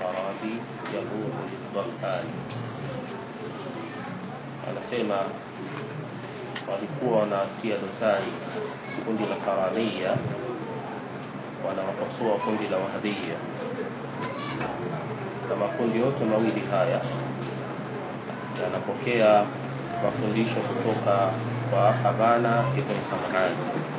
sarabi yabuhu lidhamani anasema walikuwa wanatia dosari kundi la karamia wanawakosoa kundi la wahabia na makundi yote mawili haya yanapokea mafundisho kutoka kwa Habana ibn Sam'an.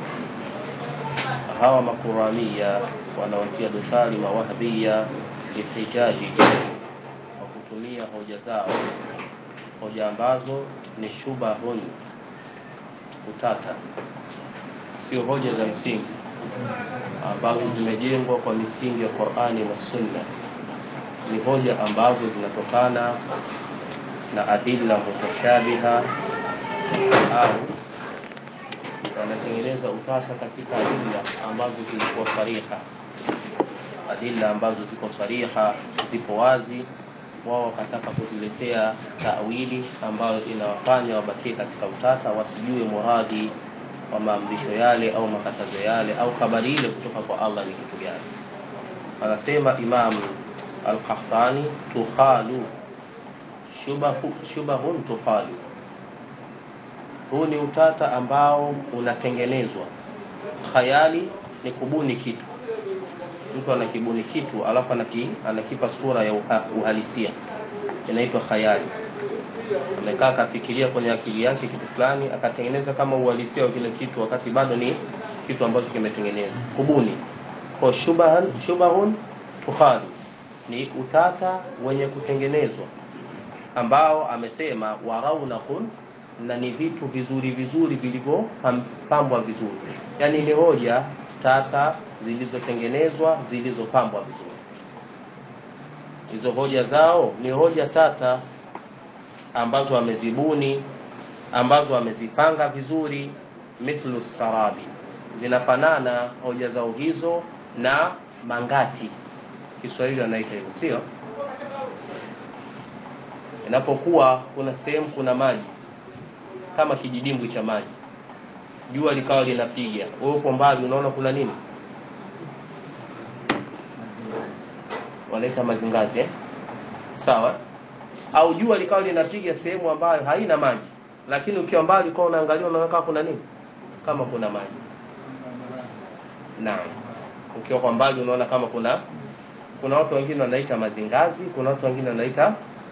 Hawa makuramia wanaotia dosari mawahabia lihijaji kwa kutumia hoja zao, hoja ambazo ni shubahun, utata, sio hoja za msingi ambazo zimejengwa kwa misingi ya Qur'ani na Sunna. Ni hoja ambazo zinatokana na adilla mutashabiha au wanatengeneza utata katika adilla ambazo zilikuwa sariha, adilla ambazo ziko sariha, zipo wazi, wao wakataka kuziletea tawili ambayo inawafanya wabakie katika utata, wasijue muradi wa maamrisho yale au makatazo yale au habari ile kutoka kwa Allah ni kitu gani. Anasema Imam Al-Qahtani, tukhalu shubahu, shubahun tukhalu, huu ni utata ambao unatengenezwa. Khayali ni kubuni kitu, mtu anakibuni kitu alafu anaki, anakipa sura ya uha, uhalisia, inaitwa khayali. Amekaa akafikiria kwenye akili yake kitu fulani akatengeneza kama uhalisia wa kile kitu, wakati bado ni kitu ambacho kimetengenezwa, kubuni. Kwa shubahan, shubahun tukhalu ni utata wenye kutengenezwa ambao amesema waraunakun na ni vitu vizuri vizuri vilivyopambwa vizuri, yaani ni hoja tata zilizotengenezwa zilizopambwa vizuri. Hizo hoja zao ni hoja tata ambazo amezibuni, ambazo amezipanga vizuri, mithlu sarabi, zinafanana hoja zao hizo na mangati. Kiswahili wanaita hivyo, sio? Inapokuwa kuna sehemu kuna maji kama kijidimbwi cha maji, jua likawa linapiga, wewe uko mbali, unaona kuna nini? Wanaita mazingazi eh? Sawa. Au jua likawa linapiga sehemu ambayo haina maji, lakini ukiwa mbali ukawa unaangalia, unaona kama kuna nini, kama kuna maji. Naam, ukiwa kwa mbali unaona kama kuna kuna watu wengine wanaita mazingazi, kuna watu wengine wanaita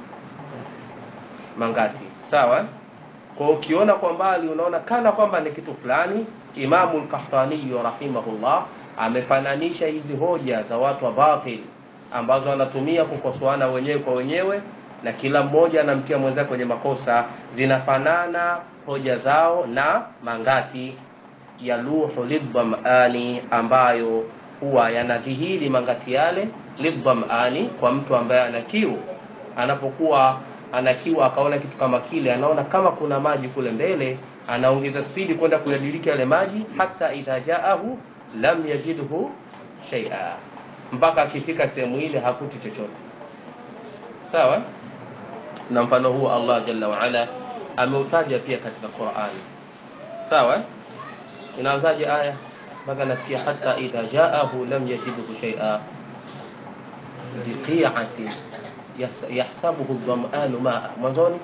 mangati. Sawa. Kwa ukiona kwa mbali unaona kana kwamba ni kitu fulani. Imamu al-Qahtani rahimahullah amefananisha hizi hoja za watu wa batil ambazo wanatumia kukosoana wenyewe kwa wenyewe, na kila mmoja anamtia mwenzake kwenye makosa. Zinafanana hoja zao na mangati ya luhu lidhamani, ambayo huwa yanadhihiri mangati yale lidhamani, kwa mtu ambaye ana kiu, anapokuwa ana kiu akaona kitu kama kile, anaona kama kuna maji kule mbele, anaongeza spidi kwenda kuyadiriki yale maji, hata idha jaahu lam yajidhu shay'a, mpaka akifika sehemu ile hakuti chochote. Sawa. Na mfano huu Allah jalla wa ala ameutaja pia katika Qur'ani. Sawa. Inaanzaje aya mpaka nafikia hata idha jaahu lam yajidhu shay'a biqi'atin yahsabuhu dhamanu maa mwanzoni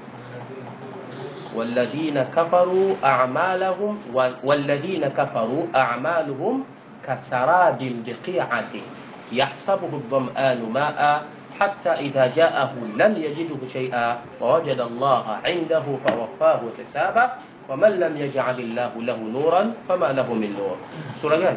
walladhina kafaru a'malahum walladhina kafaru a'maluhum kasarabin biqi'atin yahsabuhu dhamanu maa hatta idha ja'ahu lam yajidhu shay'a wa wajada Allah 'indahu fawaffahu hisaba wa man lam yaj'al Allah lahu nuran fama lahu min nur sura gani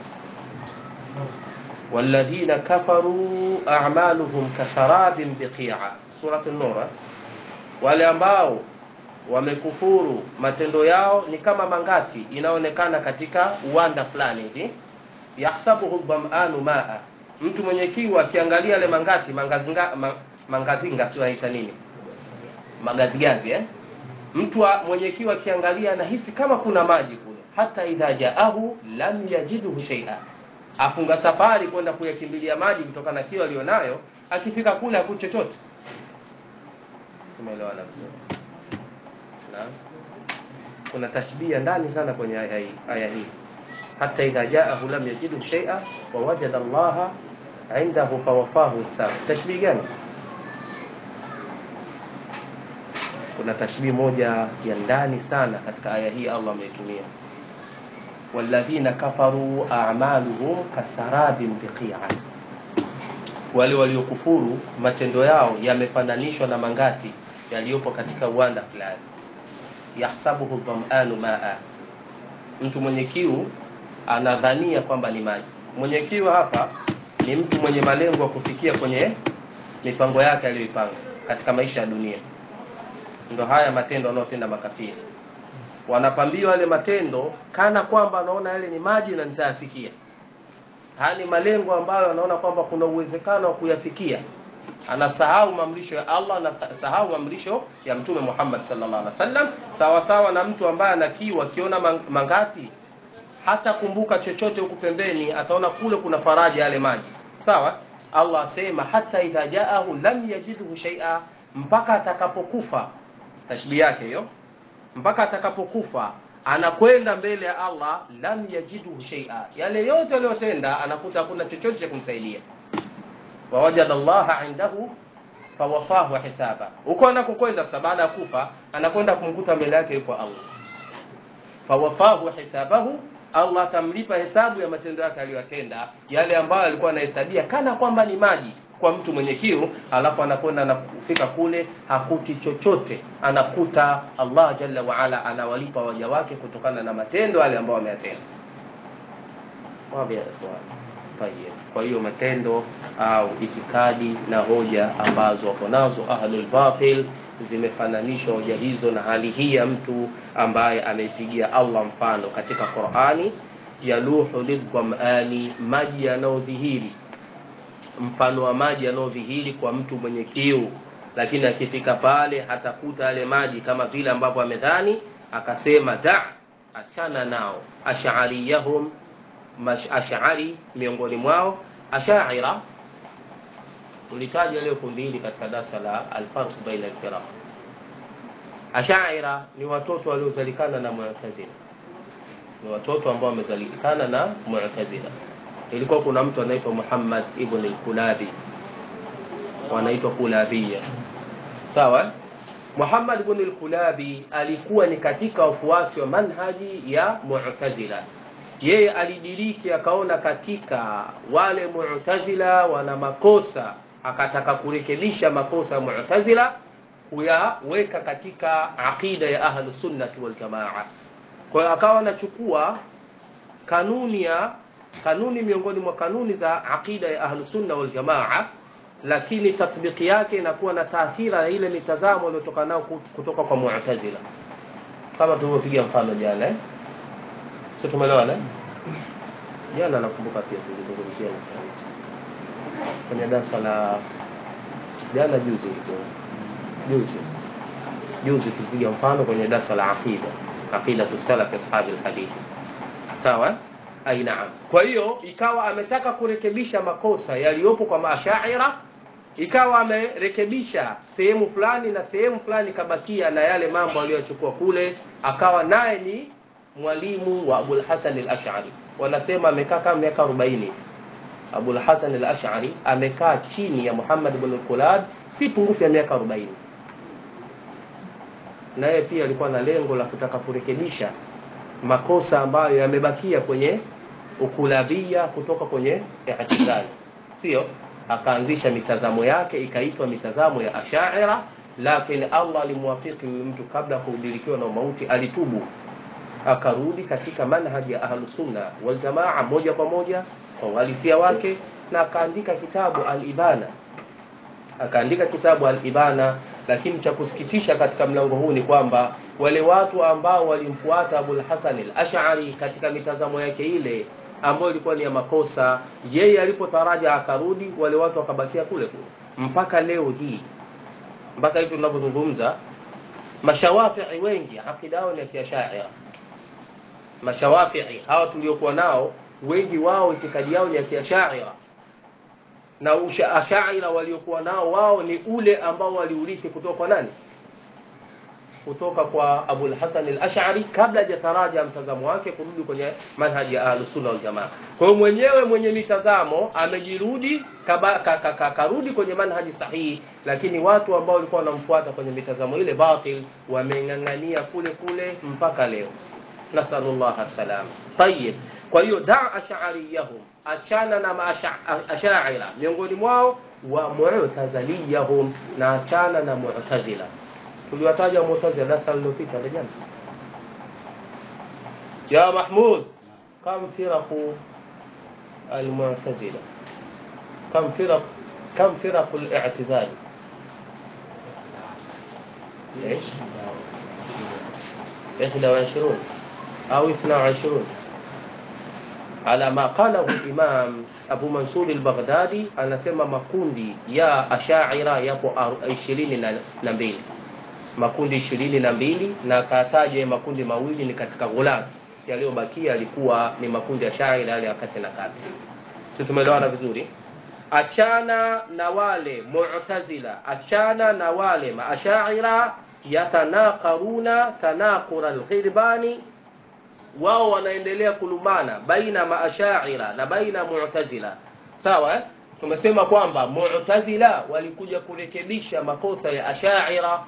والذين كفروا أعمالهم كسراب بقيعة سورة النور wale ambao wamekufuru matendo yao ni kama mangati inaonekana katika uwanda fulani hivi yahsabuhu dhamanu maa mtu mwenye kiu akiangalia yale mangati mangazinga, ma, mangazinga sio aita nini magazigazi eh? mtu mwenye kiu akiangalia anahisi kama kuna maji kule hata idha jaahu lam yajidhu shay'a afunga safari kwenda kuyakimbilia maji kutokana na kiu alionayo, akifika kule hakuti chochote. Tumeelewana vizuri? Na kuna tashbia ndani sana kwenye aya hii, aya hii hata idha jaahu lam yajidu shay'a wa wajada Allah indahu fawafahu hisabu tashbihi gani kuna tashbihi moja ya ndani sana katika aya hii Allah ameitumia walladhina kafaru a'maluhum kasarabin biqi'an wale waliokufuru matendo yao yamefananishwa na mangati yaliyopo katika uwanda fulani yahsabuhu dhamanu maa mtu mwenye kiu anadhania kwamba ni maji mwenye kiu hapa ni mtu mwenye malengo ya kufikia kwenye mipango yake aliyoipanga katika maisha ya dunia ndo haya matendo wanaotenda makafiri wanapambiwa yale matendo kana kwamba anaona yale ni maji na nitayafikia haya ni malengo ambayo anaona kwamba kuna uwezekano wa kuyafikia anasahau maamrisho ya Allah anasahau maamrisho ya Mtume Muhammad sallallahu alaihi wasallam sawa sawa na mtu ambaye anakiwa akiona mangati hata kumbuka chochote huku pembeni ataona kule kuna faraja yale maji sawa Allah asema hata idha jaahu lam yajidhu shay'a mpaka atakapokufa tashbih yake hiyo mpaka atakapokufa anakwenda mbele ya Allah lam yajidhu shay'a yale yote aliyotenda anakuta hakuna chochote cha kumsaidia wawajada Allah indahu fawafahu hisaba huko anakokwenda sasa baada ya kufa anakwenda kumkuta mbele yake yuko Allah fawafahu hisabahu Allah atamlipa hesabu ya matendo yake aliyotenda yale ambayo alikuwa anahesabia kana kwamba ni maji kwa mtu mwenye kiu alafu anakwenda na kufika kule hakuti chochote anakuta Allah jalla wa ala anawalipa waja wake kutokana na matendo yale ambayo wameyatenda kwa hiyo matendo au itikadi na hoja ambazo wako nazo ahlul batil zimefananishwa hoja hizo na hali hii ya mtu ambaye ameipigia Allah mfano katika Qur'ani yaluhu lidhamani maji yanayodhihiri mfano wa maji yanayodhihiri kwa mtu mwenye kiu lakini akifika pale hatakuta yale maji kama vile ambavyo amedhani akasema da achana nao ash'ariyahum ash'ari miongoni mwao ashaira tulitaja leo kundi hili katika darasa la alfarq baina alfiraq ashaira ni watoto waliozalikana na mu'tazila ni watoto ambao wamezalikana na mu'tazila ilikuwa kuna mtu anaitwa Muhammad ibn al-Kulabi wanaitwa Kulabia sawa Muhammad ibn al-Kulabi alikuwa ni katika wafuasi wa manhaji ya Mu'tazila yeye alidiriki akaona katika wale Mu'tazila wana makosa akataka kurekebisha makosa ya Mu'tazila kuyaweka katika aqida ya ahlus sunnati wal jamaa kwa hiyo akawa anachukua kanuni ya kanuni miongoni mwa kanuni za aqida ya ahlus sunna wal jamaa lakini tatbiki yake inakuwa na taathira ya ile mitazamo iliyotoka nao kutoka kwa Mu'tazila kama tulivyopiga mfano jana eh sio tumeelewana eh jana nakumbuka pia tulizungumzia kabisa kwenye darasa la jana juzi ilikuwa juzi juzi tulipiga mfano kwenye darasa la aqida aqida tusalaf ashabi alhadith sawa ai naam kwa hiyo ikawa ametaka kurekebisha makosa yaliyopo kwa maashaira ikawa amerekebisha sehemu fulani na sehemu fulani kabakia na yale mambo aliyochukua kule akawa naye ni mwalimu wa Abul Hasan al-Ash'ari wanasema amekaa kama miaka 40 Abul Hasan al-Ash'ari amekaa chini ya Muhammad ibn al-Kulab si pungufu ya miaka 40 na yeye pia alikuwa na lengo la kutaka kurekebisha makosa ambayo yamebakia kwenye ukulabia kutoka kwenye i'tizali sio akaanzisha mitazamo yake ikaitwa mitazamo ya ashaira lakini Allah alimwafiki huyu mtu kabla ya kuudilikiwa na mauti alitubu akarudi katika manhaji ya ahlu sunna wal jamaa moja kwa moja kwa uhalisia wake na akaandika kitabu al-ibana akaandika kitabu al-ibana lakini cha kusikitisha katika mlango huu ni kwamba wale watu ambao walimfuata Abul Hasan al-Ash'ari katika mitazamo yake ile ambayo ilikuwa ni ya makosa yeye alipotaraja akarudi wale watu wakabakia kule kule mpaka leo hii mpaka hivi tunavyozungumza mashawafii wengi akida yao ni ya kiashaira mashawafii hawa tuliokuwa nao wengi wao itikadi yao ni ya kiashaira na ashaira waliokuwa nao wao ni ule ambao waliurithi kutoka kwa nani kutoka kwa Abul Hasan al-Ash'ari kabla hajataraja mtazamo wake kurudi kwenye manhaji ya Ahlus Sunna wal Jamaa. Kwa hiyo mwenyewe mwenye mitazamo amejirudi kaba- ka- ka- ka- karudi kwenye manhaji sahihi, lakini watu ambao walikuwa wanamfuata kwenye mitazamo ile batil wameng'ang'ania kule kule mpaka leo. Nasallallahu salam. Tayyib. Kwa hiyo da ash'ariyahum, achana na maasha- ashaira miongoni mwao wa mu'taziliyahum, na achana na mu'tazila tuliwataja Mu'tazila darasa lililopita rejea. Ya Mahmud, kam firaqu al-Mu'tazila? Kam firaq kam firaqu al-i'tizal? ايش؟ 21 او 22 على ما قاله الإمام Abu Mansur al-Baghdadi anasema makundi ya Ashaira yapo aru- ishirini na na mbili makundi ishirini na mbili na akataja makundi mawili ni katika ghulat yaliyobakia yalikuwa ni makundi ya shaira yale ya kati na kati si tumeelewana vizuri achana na wale mu'tazila achana na wale maashaira yatanaqaruna tanaqura alghirbani wao wanaendelea kulumbana baina maashaira na baina mu'tazila sawa eh? tumesema kwamba mu'tazila walikuja kurekebisha makosa ya ashaira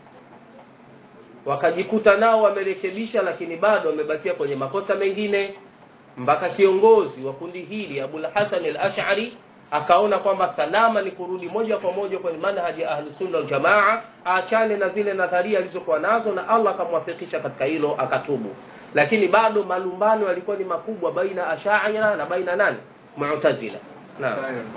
wakajikuta nao wamerekebisha lakini bado wamebakia kwenye makosa mengine mpaka kiongozi wa kundi hili Abul Hasan al-Ash'ari akaona kwamba salama ni kurudi moja kwa moja kwenye manhaji ya Ahlus Sunna wal Jamaa, aachane na zile nadharia alizokuwa nazo, na Allah akamwafikisha katika hilo, akatubu. Lakini bado malumbano yalikuwa ni makubwa baina Ash'ari na baina nani, Mu'tazila. Naam,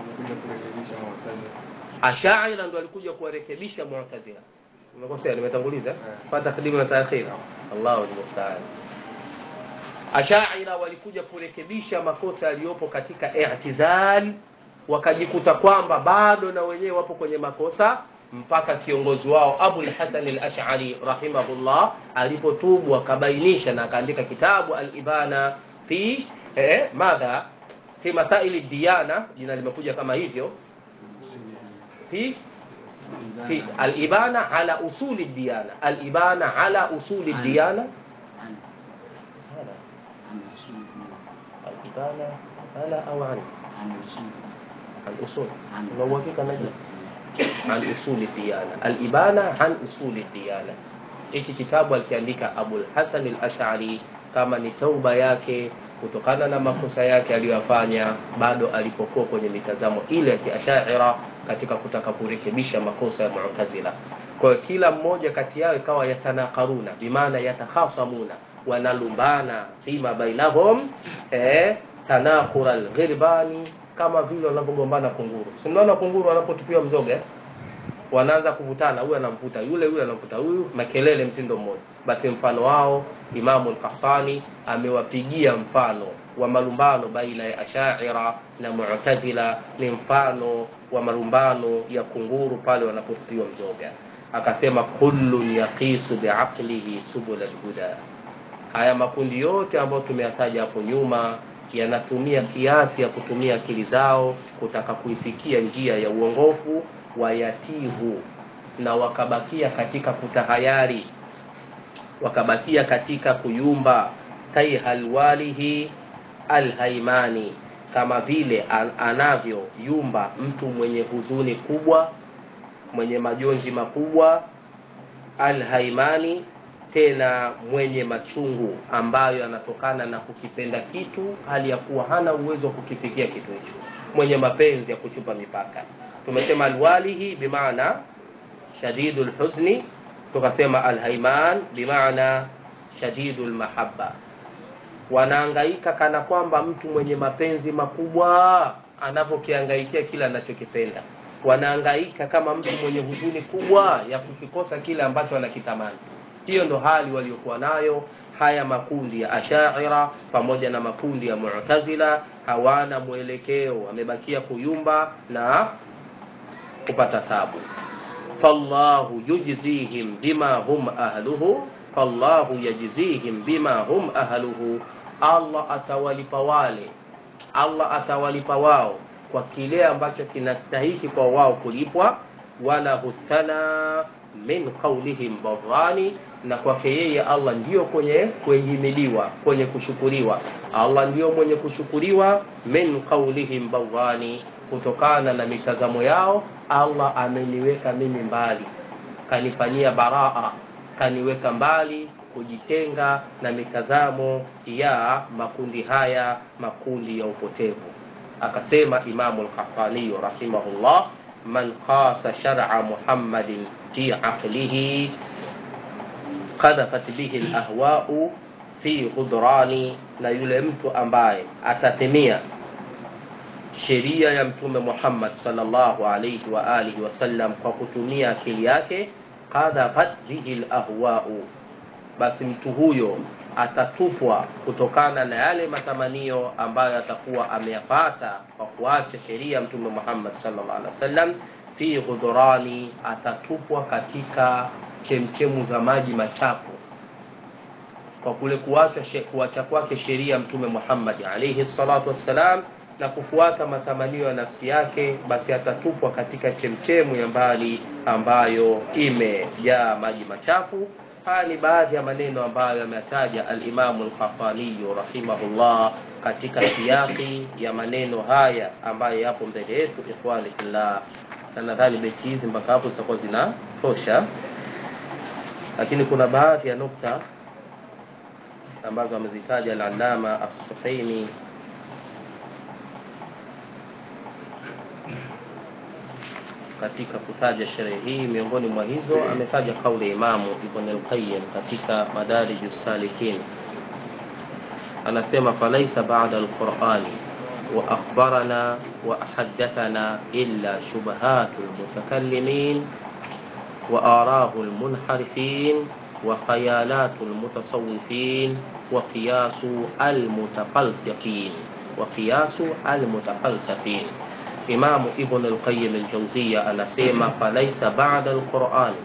Ash'ari ndio alikuja kuwarekebisha Mu'tazila. Nimekosea, nimetanguliza Eh. kwa takdimu na taakhir. Allahu musta'an. Ashaira walikuja kurekebisha makosa yaliyopo katika i'tizal, wakajikuta kwamba bado na wenyewe wapo kwenye makosa mpaka kiongozi wao Abul Hasan al-Ash'ari rahimahullah alipotubu akabainisha na akaandika kitabu al-Ibana fi eh, madha fi masaili diyana, jina limekuja kama hivyo fi في الإبانة على أصول الديانة الإبانة على أصول الديانة هذا الإبانة على أو عن الأصول لو وفيك نجم عن أصول الديانة الإبانة عن أصول الديانة hiki kitabu alikiandika Abul Hasan al-Ash'ari kama ni tauba yake kutokana na makosa yake aliyoyafanya bado alipokuwa kwenye mitazamo ile ya kiashaira katika kutaka kurekebisha makosa ya Mu'tazila. Kwa hiyo kila mmoja kati yao ikawa yatanaqaruna, bimaana yatakhasamuna, wanalumbana fima bainahum eh, tanaqura al-ghirbani, kama vile wanavyogombana kunguru. Si mnaona kunguru wanapotupiwa mzoga eh? wanaanza kuvutana, huyu anamvuta yule, yule anamvuta huyu, makelele mtindo mmoja. Basi mfano wao Imamu al-Qahtani amewapigia mfano wa malumbano baina ya Ashaira na Mu'tazila, ni mfano wa malumbano ya kunguru pale wanapotupiwa mzoga. Akasema kullun yaqisu biaqlihi subul alhuda, haya makundi yote ambayo tumeyataja hapo nyuma yanatumia kiasi ya kutumia akili zao kutaka kuifikia njia ya uongofu wayatihu na wakabakia katika kutahayari wakabakia katika kuyumba kaihalwalihi alhaimani kama vile an- anavyoyumba mtu mwenye huzuni kubwa mwenye majonzi makubwa alhaimani tena mwenye machungu ambayo yanatokana na kukipenda kitu hali ya kuwa hana uwezo wa kukifikia kitu hicho mwenye mapenzi ya kuchupa mipaka tumesema alwalihi bimaana shadidul huzni tukasema alhaiman bimaana shadidul mahabba wanaangaika kana kwamba mtu mwenye mapenzi makubwa anapokiangaikia kile anachokipenda wanaangaika kama mtu mwenye huzuni kubwa ya kukikosa kile ambacho anakitamani hiyo ndo hali waliokuwa nayo haya makundi ya ashaira pamoja na makundi ya mu'tazila hawana mwelekeo wamebakia kuyumba na kupata tabu fallahu yujzihim bima hum ahluhu fallahu yajzihim bima hum ahluhu allah atawalipa wale allah atawalipa wao kwa kile ambacho kinastahiki kwa wao kulipwa wala huthana min qaulihim barrani na kwake yeye allah ndiyo kwenye kuhimiliwa kwenye kushukuriwa allah ndiyo mwenye kushukuriwa min qaulihim barrani kutokana na mitazamo yao allah ameniweka mimi mbali kanifanyia baraa kaniweka mbali kujitenga na mitazamo ya makundi haya makundi ya upotevu akasema imamu lkafaniyu rahimahullah man qasa shara muhammadin fi aqlihi qadhafat bihi lahwau fi ghudrani na yule mtu ambaye atatemia sheria ya mtume muhammad salllahu alaihi wa alihi wasallam kwa kutumia akili yake qadhafat bihi lahwau basi mtu huyo atatupwa kutokana na yale matamanio ambayo atakuwa ameyapata kwa kuacha sheria mtume muhammad sallallahu alaihi wasallam fi ghudurani atatupwa katika chemchemu za maji machafu kwa kule kuacha kuacha kwake sheria mtume muhammad alaihi salatu wassalam na kufuata matamanio ya nafsi yake basi atatupwa katika chemchemu ya mbali ambayo imejaa maji machafu haya ni baadhi ya maneno ambayo yametaja alimamu lkafaniyu rahimahullah katika siyaki ya maneno haya ambayo yapo mbele yetu ikhwani fillah na nadhani beti hizi mpaka hapo zitakuwa zinatosha lakini kuna baadhi ya nukta ambazo amezitaja alalama assuhaini katika kutaja sherehe hii miongoni mwa hizo ametaja kauli ya imamu ibn alqayim katika madarij salikin anasema falaisa bada alqurani wa akhbarana wa hadathana illa shubhatu lmutakalimin wa arahu lmunharifin wa khayalatu lmutasawifin wa qiyasu almutafalsifin wa qiyasu almutafalsifin imamu ibn alqayim aljauziya anasema falaisa bada alqurani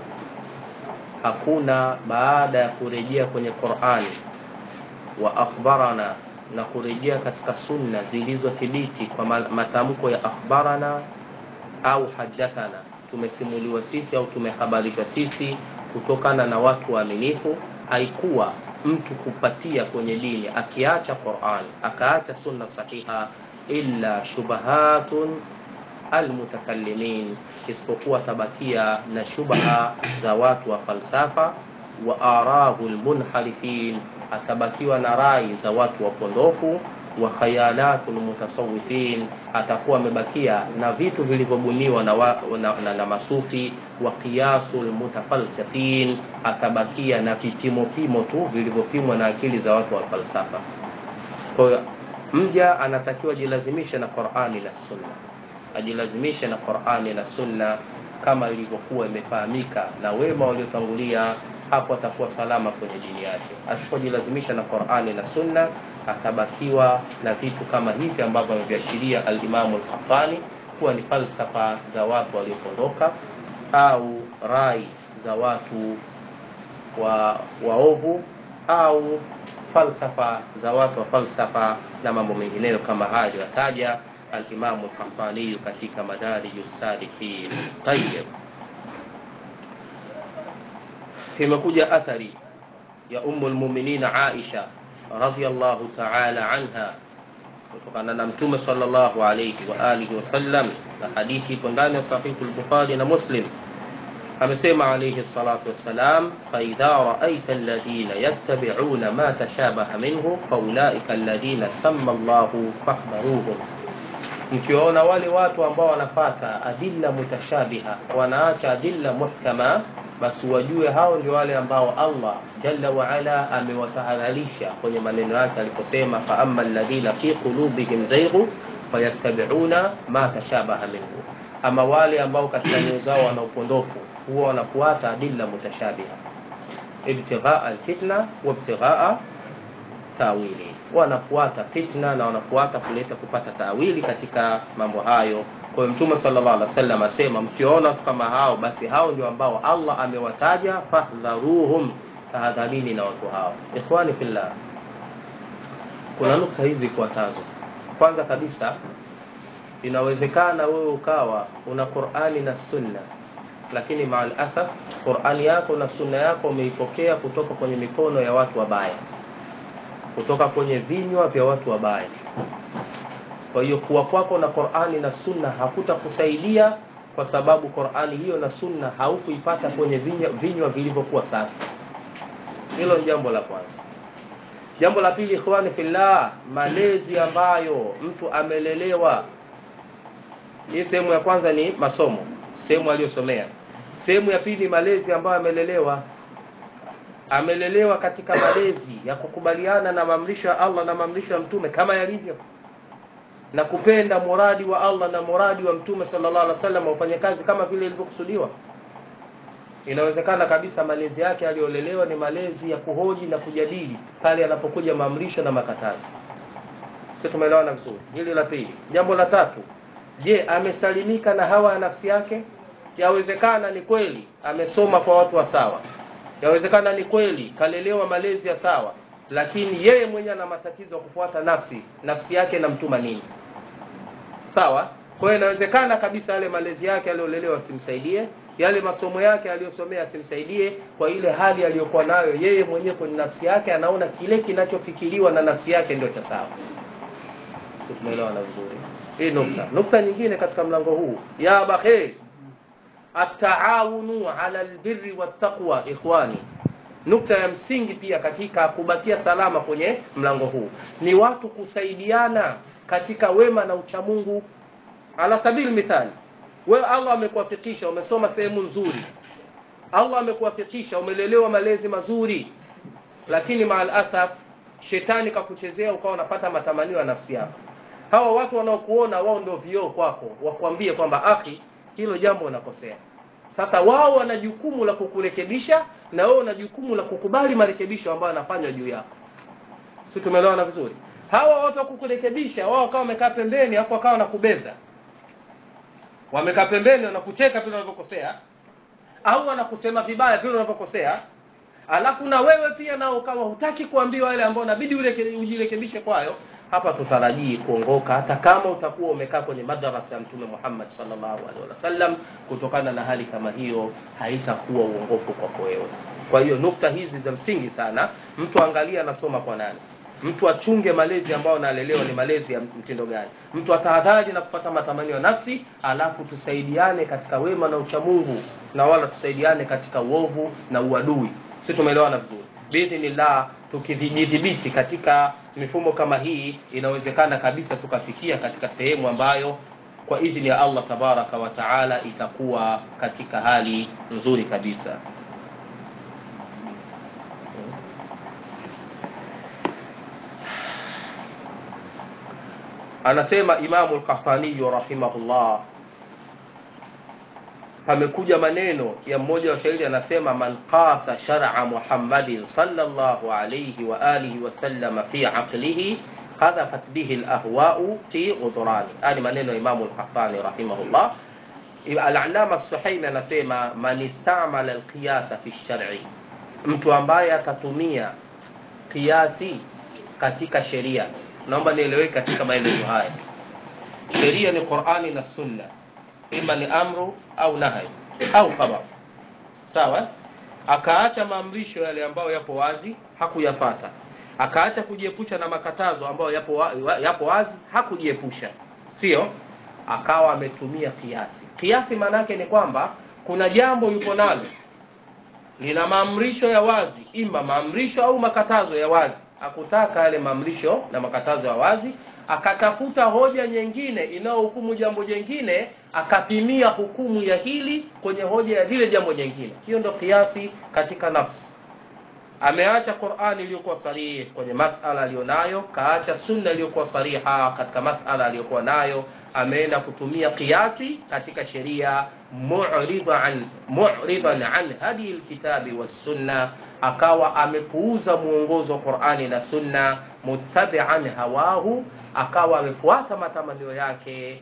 hakuna baada ya kurejea kwenye qurani wa akhbarana na kurejea katika sunna zilizothibiti kwa matamko ya akhbarana au hadathana tumesimuliwa sisi au tumehabarishwa sisi kutokana na watu waaminifu haikuwa mtu kupatia kwenye dini akiacha quran akaacha sunna sahiha illa shubahatun almutakallimin isipokuwa tabakia na shubha za watu wa falsafa wa arahu lmunharifin atabakiwa na rai za watu wapondofu wa khayalatu lmutasawifin atakuwa amebakia na vitu vilivyobuniwa na, wa, na, na, na masufi wa qiyasu lmutafalsifin atabakia na vipimopimo tu vilivyopimwa na akili za watu wa falsafa kwahiyo mja anatakiwa ajilazimishe na qurani na sunna ajilazimishe na qurani na sunna kama ilivyokuwa imefahamika na wema waliotangulia hapo atakuwa salama kwenye dini yake asipojilazimisha na qurani na sunna atabakiwa na vitu kama hivi ambavyo ameviashiria alimamu lkafani kuwa ni falsafa za watu waliopondoka au rai za watu wa waovu au falsafa za watu wa falsafa na mambo mengineyo kama hayo yataja alimamu lkafaniyu katika madariju salikin tayib imekuja athari ya umu lmuminina aisha radiallahu taala anha kutokana na mtume salllahu alaihi waalihi wasallam na hadithi ipo ndani ya sahihu lbukhari na muslim amesema alaihi salatu wassalam faidha raaita alladhina yattabiuna ma tashabaha minhu faulaika alladhina sama llahu fahdharuhum mkiwaona wale watu ambao wanafata adilla mutashabiha wanaacha adilla muhkama basi wajue hao ndio wale ambao allah jalla waala amewatahadharisha kwenye maneno yake aliposema faama alladhina fi qulubihim zaighu fayattabiuna ma tashabaha minhu ama wale ambao katika nyoyo zao wana upondofu huwa wanafuata adilla mutashabiha ibtighaa alfitna wabtighaa tawili wanafuata fitna na wanafuata kuleta kupata tawili katika mambo hayo kwa hiyo mtume sallallahu alaihi wasallam asema mkiona watu kama hao basi hao ndio ambao allah amewataja fahdharuhum tahadharini na watu hao ikhwani fillah kuna nukta hizi ifuatazo kwanza kabisa inawezekana wewe ukawa una qurani na sunna lakini maal asaf qurani yako na sunna yako umeipokea kutoka kwenye mikono ya watu wabaya kutoka kwenye vinywa vya watu wabaya kwa hiyo kuwa kwako na qurani na sunna hakutakusaidia kwa sababu qurani hiyo na sunna haukuipata kwenye vinywa, vinywa vilivyokuwa safi hilo ni jambo la kwanza jambo la pili ikhwani fillah malezi ambayo mtu amelelewa hii sehemu ya kwanza ni masomo sehemu aliyosomea sehemu ya pili malezi ambayo amelelewa amelelewa katika malezi ya kukubaliana na maamrisho ya allah na maamrisho ya mtume kama yalivyo na kupenda muradi wa allah na muradi wa mtume sallallahu alaihi wasallam ufanye kazi kama vile ilivyokusudiwa inawezekana kabisa malezi yake aliyolelewa ni malezi ya kuhoji na kujadili pale anapokuja maamrisho na makatazo sio tumeelewana vizuri hili la pili jambo la tatu je amesalimika na hawa ya nafsi yake yawezekana ni kweli amesoma kwa watu wa sawa yawezekana ni kweli kalelewa malezi ya sawa lakini yeye mwenyewe ana matatizo ya kufuata nafsi nafsi yake inamtuma nini sawa kwa hiyo inawezekana kabisa yale malezi yake aliyolelewa asimsaidie yale masomo yake aliyosomea asimsaidie kwa ile hali aliyokuwa nayo yeye mwenyewe kwenye nafsi yake anaona kile kinachofikiriwa na nafsi yake ndio cha sawa tumeelewana vizuri hii nukta nukta nyingine katika mlango huu ya bakhir ataawunu ala albirri wattaqwa ikhwani nukta ya msingi pia katika kubakia salama kwenye mlango huu ni watu kusaidiana katika wema na uchamungu ala sabili mithali wewe allah amekuwafikisha umesoma sehemu nzuri allah amekuwafikisha umelelewa malezi mazuri lakini maal asaf shetani kakuchezea ukawa unapata matamanio ya nafsi yako hawa watu wanaokuona wao ndio vioo kwako wakwambie kwamba akhi hilo jambo unakosea sasa wao wana jukumu la kukurekebisha na wewe una jukumu la kukubali marekebisho ambayo yanafanywa juu yako si tumeelewana vizuri hawa watu wa kukurekebisha wao wakawa wamekaa pembeni hapo wakawa wanakubeza wamekaa pembeni wanakucheka vile unavyokosea au wanakusema vibaya vile unavyokosea alafu na wewe pia nao ukawa hutaki kuambiwa yale ambayo inabidi ujirekebishe kwayo hapa tutarajii kuongoka hata kama utakuwa umekaa kwenye madarasa ya mtume Muhammad sallallahu alaihi wasallam kutokana na hali kama hiyo haitakuwa uongofu kwako wewe kwa hiyo nukta hizi za msingi sana mtu angalia anasoma kwa nani mtu achunge malezi ambayo analelewa ni malezi ya mtindo gani mtu atahadhari na kupata matamanio ya nafsi alafu tusaidiane katika wema na uchamungu na wala tusaidiane katika uovu na uadui si tumeelewana vizuri biidhnillah tukijidhibiti katika mifumo kama hii inawezekana kabisa tukafikia katika sehemu ambayo kwa idhini ya allah tabaraka wa taala itakuwa katika hali nzuri kabisa anasema imamu lkahtaniyu rahimahullah pamekuja maneno ya mmoja wa shairi anasema man qasa shar'a muhammadin sallallahu alayhi wa alihi wasallam fi aqlihi hadhafat bihi alahwa'u fi udhrani hadi maneno ya imamu al-qahtani rahimahullah al-allama as-suhaimi anasema man istamala al-qiyasa fi shar'i mtu ambaye atatumia kiasi katika sheria naomba nieleweke katika maelezo haya sheria ni qurani na sunna ima ni amru au nahi au khabar sawa akaacha maamrisho yale ambayo yapo wazi hakuyafata akaacha kujiepusha na makatazo ambayo yapo, wa, yapo wazi hakujiepusha sio akawa ametumia kiasi kiasi maanaake ni kwamba kuna jambo yupo nalo lina maamrisho ya wazi ima maamrisho au makatazo ya wazi akutaka yale maamrisho na makatazo ya wazi akatafuta hoja nyingine inayohukumu jambo jingine akapimia hukumu ya hili kwenye hoja ya lile jambo jingine hiyo ndo kiasi katika nafsi ameacha qurani iliyokuwa sarihi kwenye masala aliyonayo kaacha sunna iliyokuwa sariha katika masala aliyokuwa nayo ameenda kutumia kiasi katika sheria mu'ridan mu'ridan an hadi alkitabi wassunna akawa amepuuza muongozo wa Qur'ani na Sunna muttabi'an hawahu akawa amefuata matamanio yake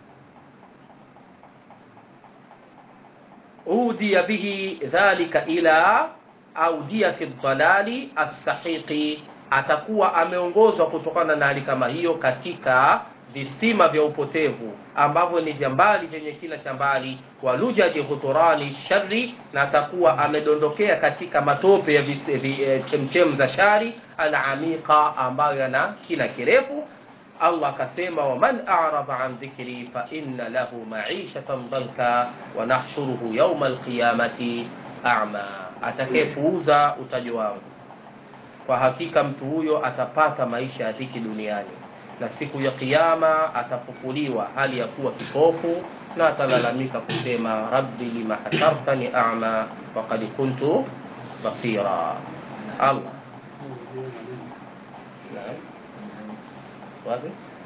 udiya bihi dhalika ila audiyati dhalali as-sahiqi atakuwa ameongozwa kutokana na hali kama hiyo katika visima vya upotevu ambavyo ni vya mbali vyenye kina cha mbali walujaji huturani shari na atakuwa amedondokea katika matope ya vise- vi- eh, chemchem za shari alamiqa ambayo yana kina kirefu allah akasema waman arada an dhikri fa inna lahu maishatan dhanka wa nahshuruhu yauma alqiyamati ama atakayepuuza utajo wangu kwa hakika mtu huyo atapata maisha ya dhiki duniani na siku ya kiyama atafufuliwa hali ya kuwa kipofu na atalalamika kusema rabbi lima hashartani ama wakad kuntu basira allah Naam. wapi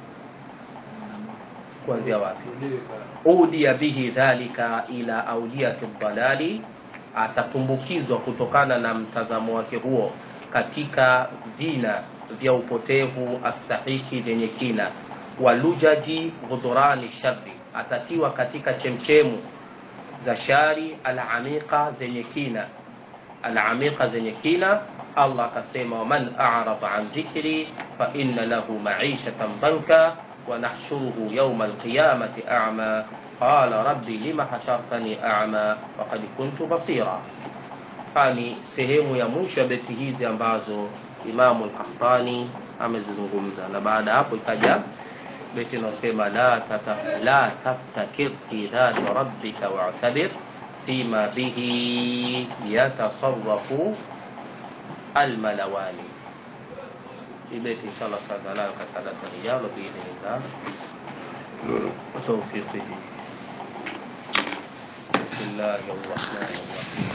kuanzia wapi udia bihi dhalika ila auliyati dalali atatumbukizwa kutokana na mtazamo wake huo katika vina vya upotevu asahihi vyenye kina walujaji ghudhurani shari atatiwa katika chemchemu za shari alamiqa zenye kina alamiqa zenye kina allah akasema waman arada an dhikri fa inna lahu maishatan dhanka ونحشره يوم القيامة أعمى قال ربي لم حشرتني أعمى وقد كنت بصيرا hani sehemu ya mwisho ya beti hizi ambazo imamu lkahtani amezizungumza na baada ya hapo ikaja beti inayosema la, tata, la taftakir fi dhati rabbika watabir fima bihi yatasarafu almalawani hii beti inshallah tutaanza nayo katika darasa lijalo biidhnillah وتوفيقه بسم الله الرحمن الرحيم